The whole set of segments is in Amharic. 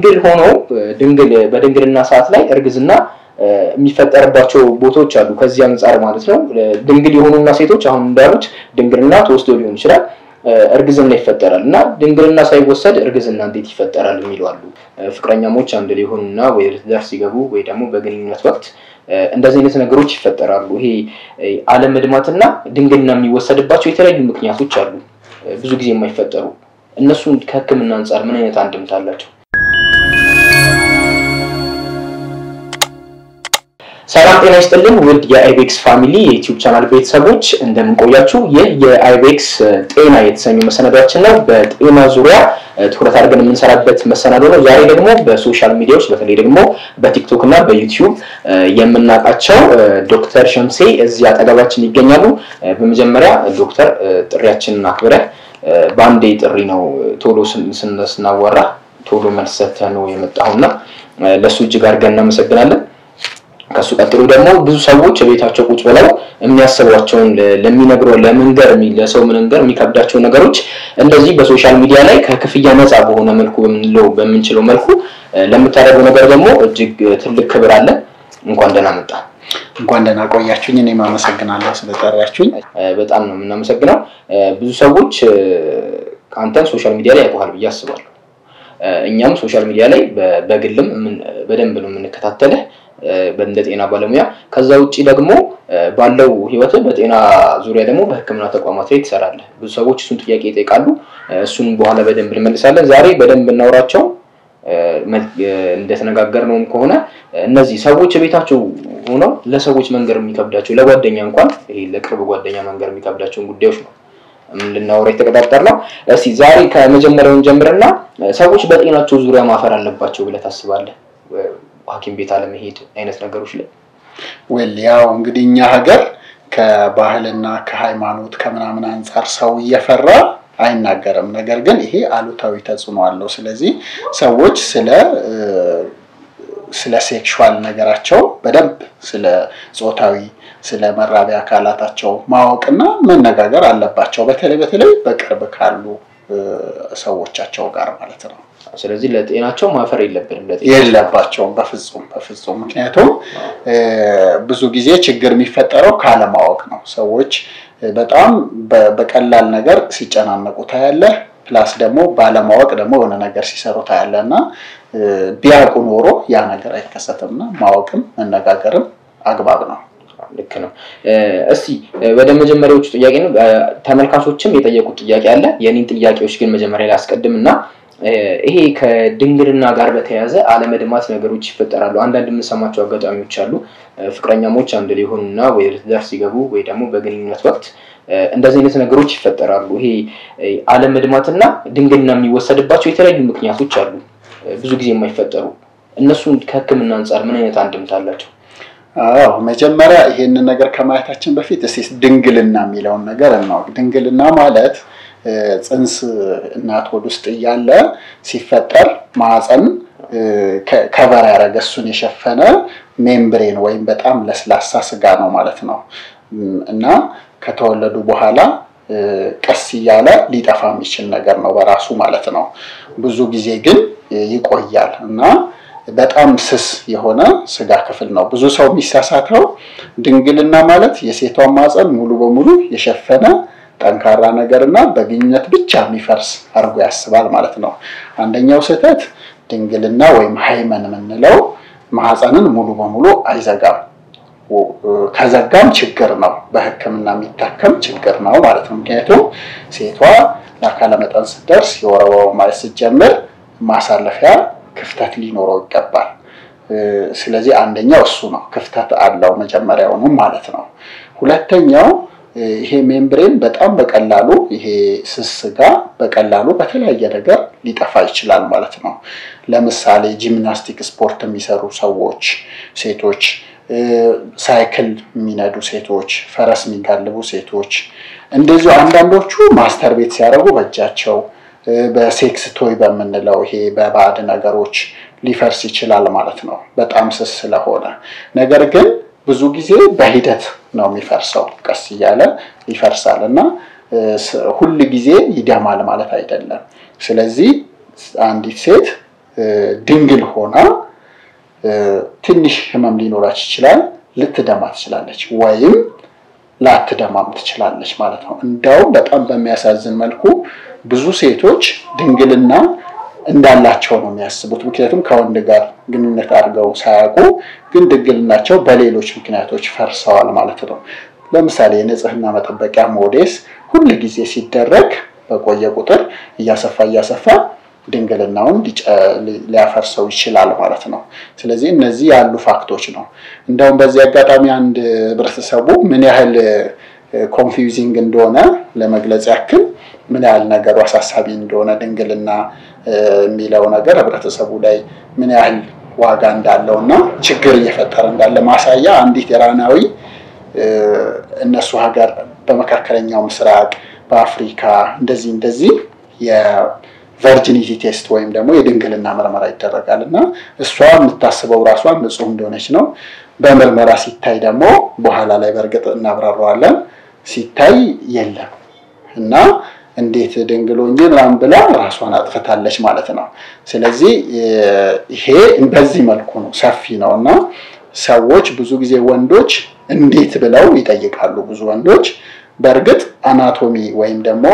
ድንግል ሆኖ ድንግል በድንግልና ሰዓት ላይ እርግዝና የሚፈጠርባቸው ቦታዎች አሉ። ከዚህ አንጻር ማለት ነው ድንግል የሆኑና ሴቶች አሁን እንዳሉት ድንግልና ተወስዶ ሊሆን ይችላል እርግዝና ይፈጠራል እና ድንግልና ሳይወሰድ እርግዝና እንዴት ይፈጠራል የሚሉ አሉ። ፍቅረኛሞች አንድ ላይ የሆኑና ወይ ትዳር ሲገቡ ወይ ደግሞ በግንኙነት ወቅት እንደዚህ አይነት ነገሮች ይፈጠራሉ። ይሄ አለመድማትና ድንግልና የሚወሰድባቸው የተለያዩ ምክንያቶች አሉ፣ ብዙ ጊዜ የማይፈጠሩ እነሱን ከሕክምና አንጻር ምን አይነት አንድምታ አላቸው? ሰላም ጤና ይስጥልን ውድ የአይቤክስ ፋሚሊ የዩቲዩብ ቻናል ቤተሰቦች እንደምንቆያችሁ። ይህ የአይቤክስ ጤና የተሰኙ መሰናዷችን ነው። በጤና ዙሪያ ትኩረት አድርገን የምንሰራበት መሰናዶ ነው። ዛሬ ደግሞ በሶሻል ሚዲያዎች በተለይ ደግሞ በቲክቶክ እና በዩቲዩብ የምናውቃቸው ዶክተር ሸምሴ እዚህ አጠገባችን ይገኛሉ። በመጀመሪያ ዶክተር ጥሪያችንን አክብረህ በአንዴ ጥሪ ነው ቶሎ ስናወራ ቶሎ መልስ ሰጥተህ ነው የመጣሁና ለእሱ እጅግ አድርገን እናመሰግናለን። ከሱ ቀጥሎ ደግሞ ብዙ ሰዎች ቤታቸው ቁጭ ብለው የሚያስቧቸውን ለሚነግሩ ለመንገር ለሰው መንገር የሚከብዳቸው ነገሮች እንደዚህ በሶሻል ሚዲያ ላይ ከክፍያ ነፃ በሆነ መልኩ በምንለው በምንችለው መልኩ ለምታደርገው ነገር ደግሞ እጅግ ትልቅ ክብር አለ። እንኳን ደህና መጣ። እንኳን ደህና ቆያችሁኝ። እኔም አመሰግናለሁ ስለጠራችሁኝ። በጣም ነው የምናመሰግነው። ብዙ ሰዎች አንተን ሶሻል ሚዲያ ላይ ያውቁሃል ብዬ አስባለሁ። እኛም ሶሻል ሚዲያ ላይ በግልም በደንብ ነው የምንከታተልህ እንደ ጤና ባለሙያ። ከዛ ውጭ ደግሞ ባለው ህይወት በጤና ዙሪያ ደግሞ በሕክምና ተቋማት ላይ ትሰራለህ። ብዙ ሰዎች እሱን ጥያቄ ይጠይቃሉ። እሱን በኋላ በደንብ እንመልሳለን። ዛሬ በደንብ እናውራቸው። እንደተነጋገርነውም ከሆነ እነዚህ ሰዎች ቤታቸው ሆነው ለሰዎች መንገር የሚከብዳቸው ለጓደኛ እንኳን ይሄ ለቅርብ ጓደኛ መንገር የሚከብዳቸውን ጉዳዮች ነው ልናወራ የተቀጣጠርነው። እስኪ ዛሬ ከመጀመሪያውን ጀምርና ሰዎች በጤናቸው ዙሪያ ማፈር አለባቸው ብለህ ታስባለህ? ሐኪም ቤት አለመሄድ አይነት ነገሮች ላይ ወል ያው እንግዲህ እኛ ሀገር ከባህልና ከሃይማኖት ከምናምን አንጻር ሰው እየፈራ አይናገርም። ነገር ግን ይሄ አሉታዊ ተጽዕኖ አለው። ስለዚህ ሰዎች ስለ ስለ ሴክሹዋል ነገራቸው በደንብ ስለ ጾታዊ ስለ መራቢያ አካላታቸው ማወቅና መነጋገር አለባቸው። በተለይ በተለይ በቅርብ ካሉ ሰዎቻቸው ጋር ማለት ነው። ስለዚህ ለጤናቸው ማፈር የለብንም የለባቸውም በፍጹም በፍጹም። ምክንያቱም ብዙ ጊዜ ችግር የሚፈጠረው ካለማወቅ ነው። ሰዎች በጣም በቀላል ነገር ሲጨናነቁ ታያለህ። ፕላስ ደግሞ ባለማወቅ ደግሞ የሆነ ነገር ሲሰሩ ታያለህ እና ቢያውቁ ኖሮ ያ ነገር አይከሰትም እና ማወቅም መነጋገርም አግባብ ነው። ልክ ነው። እስቲ ወደ መጀመሪያዎቹ ጥያቄ ነው። ተመልካቾችም የጠየቁት ጥያቄ አለ። የኔን ጥያቄዎች ግን መጀመሪያ ላይ አስቀድም እና ይሄ ከድንግልና ጋር በተያያዘ አለመድማት ነገሮች ይፈጠራሉ። አንዳንድ የምንሰማቸው አጋጣሚዎች አሉ። ፍቅረኛሞች አንድ ላይ ሆኑና ወይ ትዳር ሲገቡ ወይ ደግሞ በግንኙነት ወቅት እንደዚህ አይነት ነገሮች ይፈጠራሉ። ይሄ አለመድማትና ድንግልና የሚወሰድባቸው የተለያዩ ምክንያቶች አሉ፣ ብዙ ጊዜ የማይፈጠሩ እነሱን ከሕክምና አንጻር ምን አይነት አንድምታ አላቸው? አዎ መጀመሪያ ይሄንን ነገር ከማየታችን በፊት እስኪ ድንግልና የሚለውን ነገር እናውቅ። ድንግልና ማለት ጽንስ እናት ሆድ ውስጥ እያለ ሲፈጠር ማህፀን ከቨር ያደረገ እሱን የሸፈነ ሜምብሬን ወይም በጣም ለስላሳ ስጋ ነው ማለት ነው እና ከተወለዱ በኋላ ቀስ እያለ ሊጠፋ የሚችል ነገር ነው በራሱ ማለት ነው። ብዙ ጊዜ ግን ይቆያል እና በጣም ስስ የሆነ ስጋ ክፍል ነው። ብዙ ሰው የሚሳሳተው ድንግልና ማለት የሴቷን ማህፀን ሙሉ በሙሉ የሸፈነ ጠንካራ ነገር እና በግንኙነት ብቻ የሚፈርስ አድርጎ ያስባል ማለት ነው። አንደኛው ስህተት ድንግልና ወይም ሃይመን የምንለው ማህፀንን ሙሉ በሙሉ አይዘጋም። ከዘጋም ችግር ነው፣ በሕክምና የሚታከም ችግር ነው ማለት ነው። ምክንያቱም ሴቷ ለአካለ መጠን ስትደርስ የወር አበባው ማየት ስትጀምር ማሳለፊያ ክፍተት ሊኖረው ይገባል። ስለዚህ አንደኛው እሱ ነው፣ ክፍተት አለው መጀመሪያውንም ማለት ነው። ሁለተኛው ይሄ ሜምብሬን በጣም በቀላሉ ይሄ ስስ ስጋ በቀላሉ በተለያየ ነገር ሊጠፋ ይችላል ማለት ነው። ለምሳሌ ጂምናስቲክ ስፖርት የሚሰሩ ሰዎች ሴቶች፣ ሳይክል የሚነዱ ሴቶች፣ ፈረስ የሚጋልቡ ሴቶች እንደዚሁ አንዳንዶቹ ማስተር ቤት ሲያደርጉ በእጃቸው በሴክስ ቶይ በምንለው ይሄ በባዕድ ነገሮች ሊፈርስ ይችላል ማለት ነው፣ በጣም ስስ ስለሆነ። ነገር ግን ብዙ ጊዜ በሂደት ነው የሚፈርሰው፣ ቀስ እያለ ይፈርሳል እና ሁል ጊዜ ይደማል ማለት አይደለም። ስለዚህ አንዲት ሴት ድንግል ሆና ትንሽ ህመም ሊኖራች ይችላል። ልትደማ ትችላለች ወይም ላትደማም ትችላለች ማለት ነው። እንደውም በጣም በሚያሳዝን መልኩ ብዙ ሴቶች ድንግልና እንዳላቸው ነው የሚያስቡት። ምክንያቱም ከወንድ ጋር ግንኙነት አድርገው ሳያውቁ ግን ድንግልናቸው በሌሎች ምክንያቶች ፈርሰዋል ማለት ነው። ለምሳሌ የንጽህና መጠበቂያ ሞዴስ ሁል ጊዜ ሲደረግ በቆየ ቁጥር እያሰፋ እያሰፋ ድንግልናውን ሊያፈርሰው ይችላል ማለት ነው። ስለዚህ እነዚህ ያሉ ፋክቶች ነው። እንደውም በዚህ አጋጣሚ አንድ ህብረተሰቡ ምን ያህል ኮንፊውዚንግ እንደሆነ ለመግለጽ ያክል ምን ያህል ነገሩ አሳሳቢ እንደሆነ ድንግልና የሚለው ነገር ህብረተሰቡ ላይ ምን ያህል ዋጋ እንዳለው እና ችግር እየፈጠረ እንዳለ ማሳያ አንዲት ኢራናዊ እነሱ ሀገር በመካከለኛው ምስራቅ በአፍሪካ እንደዚህ እንደዚህ የቨርጂኒቲ ቴስት ወይም ደግሞ የድንግልና ምርመራ ይደረጋል እና እሷ የምታስበው ራሷን ንጹህ እንደሆነች ነው። በምርመራ ሲታይ ደግሞ በኋላ ላይ በእርግጥ እናብራረዋለን ሲታይ የለም እና እንዴት ድንግሎኝ ምናምን ብላ ራሷን አጥፍታለች ማለት ነው። ስለዚህ ይሄ በዚህ መልኩ ነው፣ ሰፊ ነው እና ሰዎች ብዙ ጊዜ ወንዶች እንዴት ብለው ይጠይቃሉ። ብዙ ወንዶች በእርግጥ አናቶሚ ወይም ደግሞ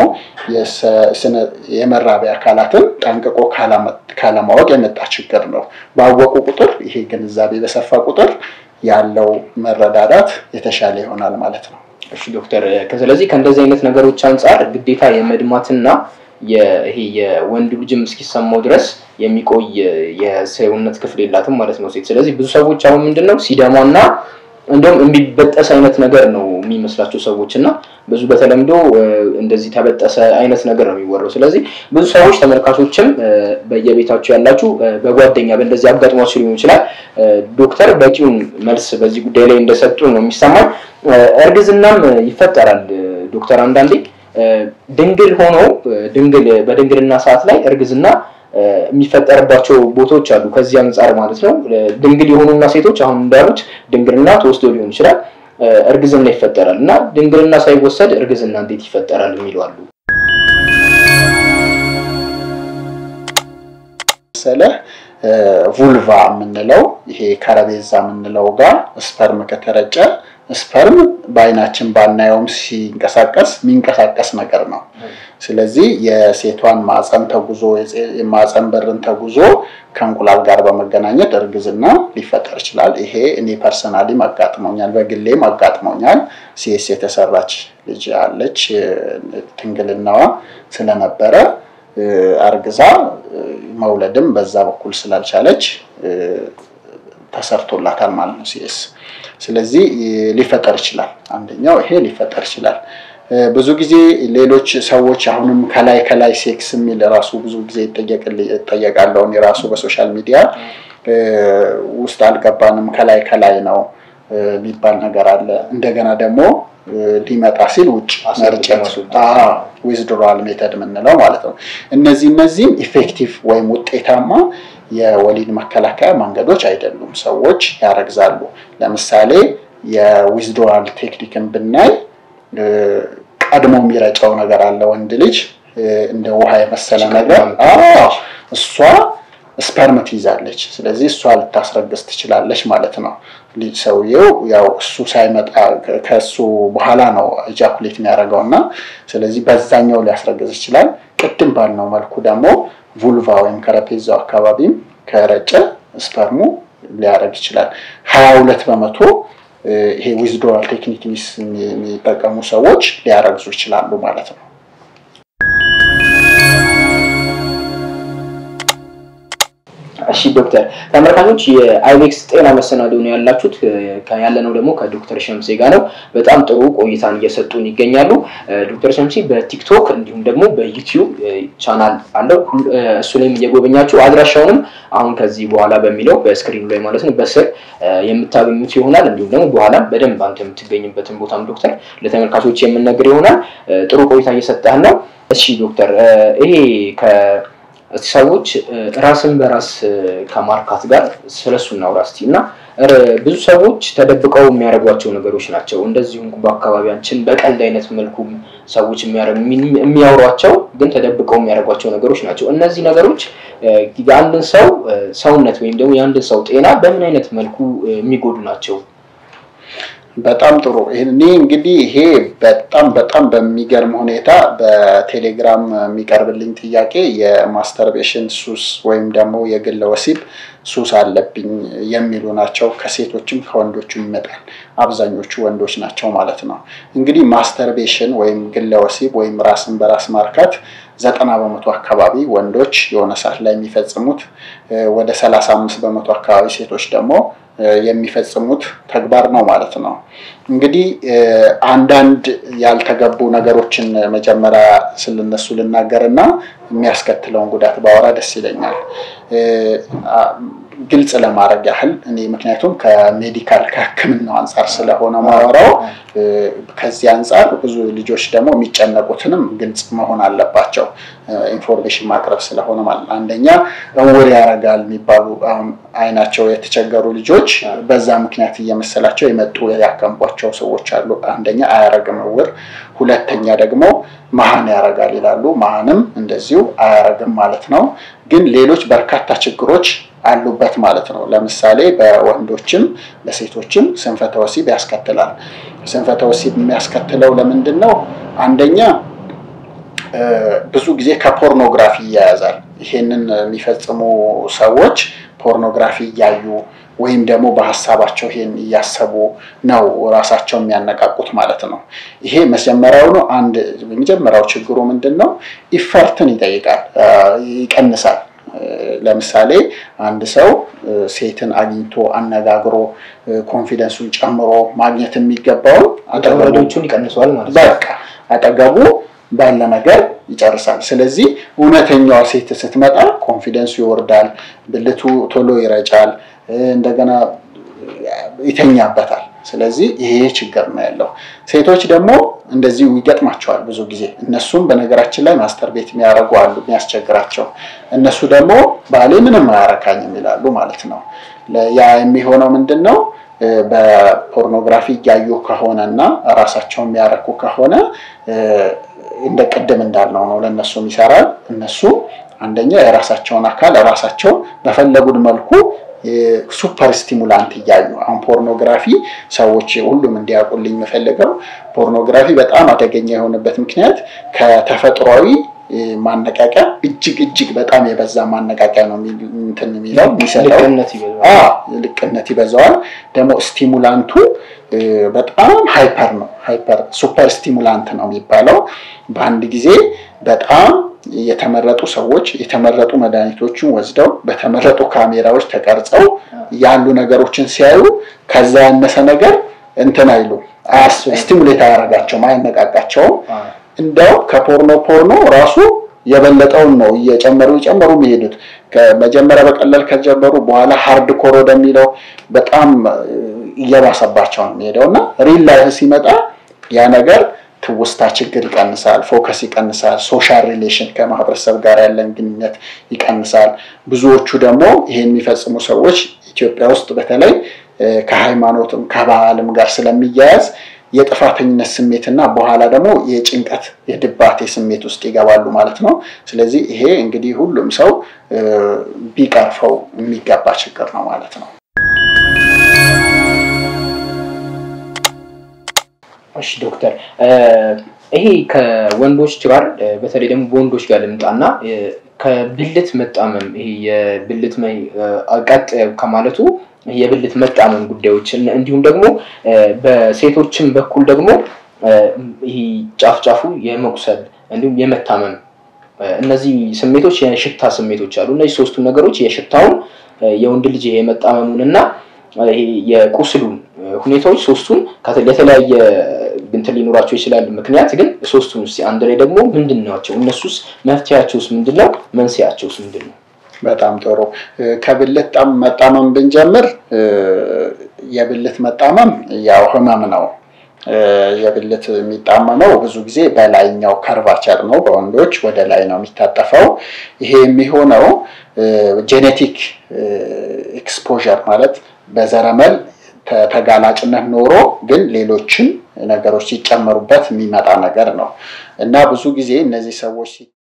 የመራቢያ አካላትን ጠንቅቆ ካለማወቅ የመጣ ችግር ነው። ባወቁ ቁጥር ይሄ ግንዛቤ በሰፋ ቁጥር ያለው መረዳዳት የተሻለ ይሆናል ማለት ነው። እሺ ዶክተር፣ ስለዚህ ከእንደዚህ አይነት ነገሮች አንጻር ግዴታ የመድማትና ይሄ የወንድ ልጅም እስኪሰማው ድረስ የሚቆይ የሰውነት ክፍል የላትም ማለት ነው ሴት። ስለዚህ ብዙ ሰዎች አሁን ምንድን ነው ሲደማና እንደውም የሚበጠስ አይነት ነገር ነው የሚመስላቸው ሰዎች እና ብዙ በተለምዶ እንደዚህ ተበጠሰ አይነት ነገር ነው የሚወራው። ስለዚህ ብዙ ሰዎች ተመልካቾችም በየቤታቸው ያላችሁ በጓደኛ በእንደዚህ አጋጥሟቸው ሊሆን ይችላል። ዶክተር በቂውን መልስ በዚህ ጉዳይ ላይ እንደሰጡ ነው የሚሰማኝ። እርግዝናም ይፈጠራል ዶክተር አንዳንዴ ድንግል ሆኖ ድንግል በድንግልና ሰዓት ላይ እርግዝና የሚፈጠርባቸው ቦታዎች አሉ። ከዚህ አንጻር ማለት ነው ድንግል የሆኑና ሴቶች አሁን እንዳሉት ድንግልና ተወስዶ ሊሆን ይችላል እርግዝና ይፈጠራል እና ድንግልና ሳይወሰድ እርግዝና እንዴት ይፈጠራል የሚሉ አሉ። መሰለ vulva የምንለው ይሄ ከረቤዛ የምንለው ጋር ስፐርም ከተረጨ ስፐርም በአይናችን ባናየውም ሲንቀሳቀስ የሚንቀሳቀስ ነገር ነው። ስለዚህ የሴቷን ማፀን ተጉዞ የማፀን በርን ተጉዞ ከእንቁላል ጋር በመገናኘት እርግዝና ሊፈጠር ይችላል። ይሄ እኔ ፐርሰናሊም አጋጥሞኛል፣ በግሌም አጋጥሞኛል። ሲኤስ የተሰራች ልጅ አለች። ድንግልናዋ ስለነበረ አርግዛ መውለድም በዛ በኩል ስላልቻለች ተሰርቶላታል ማለት ነው ሲኤስ። ስለዚህ ሊፈጠር ይችላል። አንደኛው ይሄ ሊፈጠር ይችላል። ብዙ ጊዜ ሌሎች ሰዎች አሁንም ከላይ ከላይ ሴክስ የሚል ራሱ ብዙ ጊዜ ይጠየቃለሁ የራሱ በሶሻል ሚዲያ ውስጥ አልገባንም ከላይ ከላይ ነው የሚባል ነገር አለ። እንደገና ደግሞ ሊመጣ ሲል ውጭ መርጨት ዊዝድሮዋል ሜተድ የምንለው ማለት ነው። እነዚህ እነዚህም ኢፌክቲቭ ወይም ውጤታማ የወሊድ መከላከያ መንገዶች አይደሉም። ሰዎች ያረግዛሉ። ለምሳሌ የዊዝድሮዋል ቴክኒክን ብናይ ቀድሞ የሚረጨው ነገር አለ ወንድ ልጅ እንደ ውሃ የመሰለ ነገር እሷ ስፐርም ትይዛለች። ስለዚህ እሷ ልታስረግዝ ትችላለች ማለት ነው። ልጅ ሰውየው ያው እሱ ሳይመጣ ከእሱ በኋላ ነው ኢጃኩሌት የሚያደርገው እና ስለዚህ በዛኛው ሊያስረግዝ ይችላል። ቅድም ባልነው መልኩ ደግሞ vulva ወይም ከረፔዛው አካባቢም ከረጨ ስፐርሙ ሊያደርግ ይችላል። ሀያ ሁለት በመቶ ይሄ ዊዝድሮዋል ቴክኒክ የሚጠቀሙ ሰዎች ሊያረግዙ ይችላሉ ማለት ነው። እሺ ዶክተር ተመልካቾች የአይቤክስ ጤና መሰናዶ ነው ያላችሁት። ያለነው ደግሞ ከዶክተር ሸምሴ ጋር ነው። በጣም ጥሩ ቆይታን እየሰጡን ይገኛሉ። ዶክተር ሸምሴ በቲክቶክ እንዲሁም ደግሞ በዩቲዩብ ቻናል አለው። እሱ ላይም እየጎበኛችሁ አድራሻውንም አሁን ከዚህ በኋላ በሚለው በስክሪኑ ላይ ማለት ነው በስር የምታገኙት ይሆናል። እንዲሁም ደግሞ በኋላ በደንብ አንተ የምትገኝበትን ቦታም ዶክተር ለተመልካቾች የምንነግር ይሆናል። ጥሩ ቆይታ እየሰጠህ ነው። እሺ ዶክተር ይሄ ሰዎች ራስን በራስ ከማርካት ጋር ስለሱ እናውራ እስቲ እና ብዙ ሰዎች ተደብቀው የሚያደርጓቸው ነገሮች ናቸው። እንደዚሁም በአካባቢያችን በቀልድ አይነት መልኩ ሰዎች የሚያወሯቸው ግን ተደብቀው የሚያደርጓቸው ነገሮች ናቸው። እነዚህ ነገሮች የአንድን ሰው ሰውነት ወይም ደግሞ የአንድን ሰው ጤና በምን አይነት መልኩ የሚጎዱ ናቸው? በጣም ጥሩ። እኔ እንግዲህ ይሄ በጣም በጣም በሚገርም ሁኔታ በቴሌግራም የሚቀርብልኝ ጥያቄ የማስተርቤሽን ሱስ ወይም ደግሞ የግለ ወሲብ ሱስ አለብኝ የሚሉ ናቸው። ከሴቶችም ከወንዶችም ይመጣል። አብዛኞቹ ወንዶች ናቸው ማለት ነው። እንግዲህ ማስተርቤሽን ወይም ግለ ወሲብ ወይም ራስን በራስ ማርካት ዘጠና በመቶ አካባቢ ወንዶች የሆነ ሰዓት ላይ የሚፈጽሙት ወደ ሰላሳ አምስት በመቶ አካባቢ ሴቶች ደግሞ የሚፈጽሙት ተግባር ነው ማለት ነው። እንግዲህ አንዳንድ ያልተገቡ ነገሮችን መጀመሪያ ስለነሱ ልናገርና የሚያስከትለውን ጉዳት ባወራ ደስ ይለኛል። ግልጽ ለማድረግ ያህል እኔ ምክንያቱም ከሜዲካል ከሕክምናው አንጻር ስለሆነ ማወራው ከዚህ አንጻር ብዙ ልጆች ደግሞ የሚጨነቁትንም ግልጽ መሆን አለባቸው። ኢንፎርሜሽን ማቅረብ ስለሆነ ማለት አንደኛ እውር ያረጋል የሚባሉ አሁን አይናቸው የተቸገሩ ልጆች በዛ ምክንያት እየመሰላቸው የመጡ ያከምቧቸው ሰዎች አሉ። አንደኛ አያረግም እውር፣ ሁለተኛ ደግሞ መሀን ያረጋል ይላሉ። መሀንም እንደዚሁ አያረግም ማለት ነው። ግን ሌሎች በርካታ ችግሮች አሉበት ማለት ነው። ለምሳሌ በወንዶችም በሴቶችም ስንፈተ ወሲብ ያስከትላል። ስንፈተ ወሲብ የሚያስከትለው ለምንድን ነው? አንደኛ ብዙ ጊዜ ከፖርኖግራፊ ይያያዛል። ይሄንን የሚፈጽሙ ሰዎች ፖርኖግራፊ እያዩ ወይም ደግሞ በሀሳባቸው ይሄን እያሰቡ ነው ራሳቸው የሚያነቃቁት ማለት ነው። ይሄ መጀመሪያው ነው። አንድ የመጀመሪያው ችግሩ ምንድን ነው? ኢፈርትን ይጠይቃል፣ ይቀንሳል። ለምሳሌ አንድ ሰው ሴትን አግኝቶ አነጋግሮ ኮንፊደንሱን ጨምሮ ማግኘት የሚገባውን አጠገቦቹን ይቀንሰዋል ማለት ነው። በቃ አጠገቡ ባለ ነገር ይጨርሳል። ስለዚህ እውነተኛዋ ሴት ስትመጣ ኮንፊደንሱ ይወርዳል፣ ብልቱ ቶሎ ይረጫል፣ እንደገና ይተኛበታል። ስለዚህ ይሄ ችግር ነው ያለው። ሴቶች ደግሞ እንደዚሁ ይገጥማቸዋል ብዙ ጊዜ። እነሱም በነገራችን ላይ ማስተር ቤት የሚያደርጉ አሉ የሚያስቸግራቸው። እነሱ ደግሞ ባሌ ምንም አያረካኝም ይላሉ ማለት ነው። ያ የሚሆነው ምንድን ነው? በፖርኖግራፊ እያዩ ከሆነ እና ራሳቸው የሚያረኩ ከሆነ እንደ ቅድም እንዳልነው ነው ለእነሱም ይሰራል። እነሱ አንደኛ የራሳቸውን አካል ራሳቸው በፈለጉት መልኩ ሱፐር ስቲሙላንት እያዩ አሁን ፖርኖግራፊ ሰዎች ሁሉም እንዲያውቁልኝ የምፈልገው ፖርኖግራፊ በጣም አደገኛ የሆነበት ምክንያት ከተፈጥሯዊ ማነቃቂያ እጅግ እጅግ በጣም የበዛ ማነቃቂያ ነው እንትን የሚለው የሚሰጠው ልቅነት ይበዛዋል። ደግሞ ስቲሙላንቱ በጣም ሃይፐር ነው። ሃይፐር ሱፐር ስቲሙላንት ነው የሚባለው። በአንድ ጊዜ በጣም የተመረጡ ሰዎች የተመረጡ መድኃኒቶችን ወስደው በተመረጡ ካሜራዎች ተቀርጸው ያሉ ነገሮችን ሲያዩ ከዛ ያነሰ ነገር እንትን አይሉ ስቲሙሌት አያረጋቸውም፣ አያነቃቃቸውም። እንደው ከፖርኖ ፖርኖ ራሱ የበለጠውን ነው እየጨመሩ እየጨመሩ የሚሄዱት። መጀመሪያ በቀላል ከጀመሩ በኋላ ሃርድ ኮር ወደሚለው በጣም እየባሰባቸው ነው የሚሄደው እና ሪል ላይፍ ሲመጣ ያ ነገር ትውስታ ችግር ይቀንሳል፣ ፎከስ ይቀንሳል፣ ሶሻል ሪሌሽን ከማህበረሰብ ጋር ያለን ግንኙነት ይቀንሳል። ብዙዎቹ ደግሞ ይሄን የሚፈጽሙ ሰዎች ኢትዮጵያ ውስጥ በተለይ ከሃይማኖትም ከባህልም ጋር ስለሚያያዝ የጥፋተኝነት ስሜትና በኋላ ደግሞ የጭንቀት የድባቴ ስሜት ውስጥ ይገባሉ ማለት ነው። ስለዚህ ይሄ እንግዲህ ሁሉም ሰው ቢቀርፈው የሚገባ ችግር ነው ማለት ነው። እሺ ዶክተር፣ ይሄ ከወንዶች ጋር በተለይ ደግሞ በወንዶች ጋር ልምጣና ከብልት መጣመም ይሄ የብልት ቀጥ ከማለቱ የብልት መጣመም ጉዳዮች እንዲሁም ደግሞ በሴቶችም በኩል ደግሞ ይህ ጫፍ ጫፉ የመቁሰል እንዲሁም የመታመም እነዚህ ስሜቶች የሽታ ስሜቶች አሉ። እነዚህ ሶስቱ ነገሮች የሽታውን የወንድ ልጅ የመጣመሙን እና የቁስሉን ሁኔታዎች ሶስቱን የተለያየ እንትን ሊኖራቸው ይችላል። ምክንያት ግን ሶስቱን እስኪ አንድ ላይ ደግሞ ምንድን ናቸው? እነሱስ መፍትያቸውስ ምንድን ነው? መንስኤያቸውስ ምንድን ነው? በጣም ጥሩ። ከብልት መጣመም ብንጀምር የብልት መጣመም ያው ህመም ነው። የብልት የሚጣመመው ብዙ ጊዜ በላይኛው ከርቫቸር ነው። በወንዶች ወደ ላይ ነው የሚታጠፈው። ይሄ የሚሆነው ጄኔቲክ ኤክስፖዠር ማለት በዘረመል ተጋላጭነት ኖሮ ግን ሌሎችን ነገሮች ሲጨመሩበት የሚመጣ ነገር ነው እና ብዙ ጊዜ እነዚህ ሰዎች